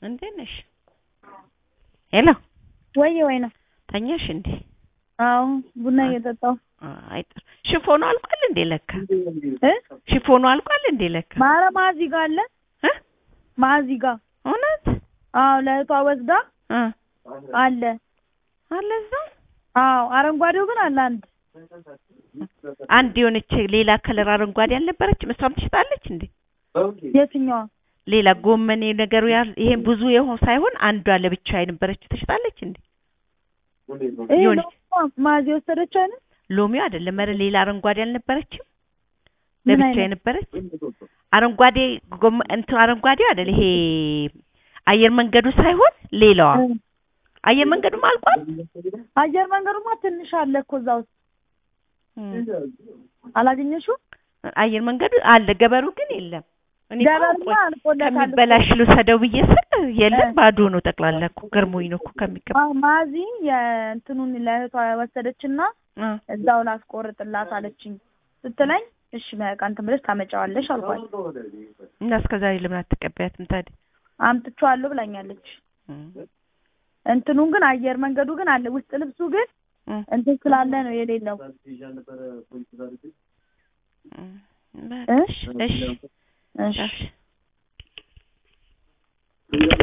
እንዴት ነሽ? ሄሎ ወይ ወይ ነው። ተኛሽ እንዴ? አዎ ቡና እየጠጣሁ አይ ጥሩ። ሽፎኑ አልቋል እንዴ ለካ? እ ሽፎኑ አልቋል እንዴ ለካ? ማረ ማዚ ጋር አለ እ ማዚ ጋር እውነት? አዎ ለእህቷ ወስዳ እ አለ አለ እዛ አዎ አረንጓዴው ግን አለ አንድ አንድ የሆነች ሌላ ከለር አረንጓዴ አልነበረችም? እሷም ትሽጣለች እንዴ? የትኛዋ ሌላ ጎመኔ ነገሩ ያ ይሄ ብዙ የሆነ ሳይሆን አንዷ ለብቻ የነበረችው ትሽጣለች እንዴ? ይሄ የሆነች ነው ማዚ የወሰደችው አይነት ሎሚው አይደለም ኧረ ሌላ አረንጓዴ አልነበረችም? ምን ለብቻ አይነት? የነበረች አረንጓዴ ጎመ እንትን አረንጓዴው አይደል ይሄ አየር መንገዱ ሳይሆን ሌላዋ እ አየር መንገዱም አልቋል። አየር መንገዱማ ትንሽ አለ እኮ እዛ ውስጥ እም። አላገኘሽው? አየር መንገዱ አለ፣ ገበሩ ግን የለም። እኔ እኮ ገበርማ ቆይ አልቆለታል እኮ። ከሚበላሽ ልውሰደው ብዬ ስል የለም እ። ባዶ ነው ጠቅላላ እኮ ገርሞኝ ነው እኮ ከሚገባ አዎ ማዚ የእንትኑን ለእህቷ ወሰደችና እ። እዛው ላስቆርጥላት አለችኝ ስትለኝ እሺ በቃ እንትን ብለሽ ታመጫዋለሽ አልኳት። እና እስከ ዛሬ ለምን አትቀበያትም ታዲያ? አምጥቼዋለሁ ብላኛለች። እም። እንትኑን ግን አየር መንገዱ ግን አለ። ውስጥ ልብሱ ግን እም። እንትን ስላለ ነው የሌለው። እም። እ? እሺ እሺ እሺ እሺ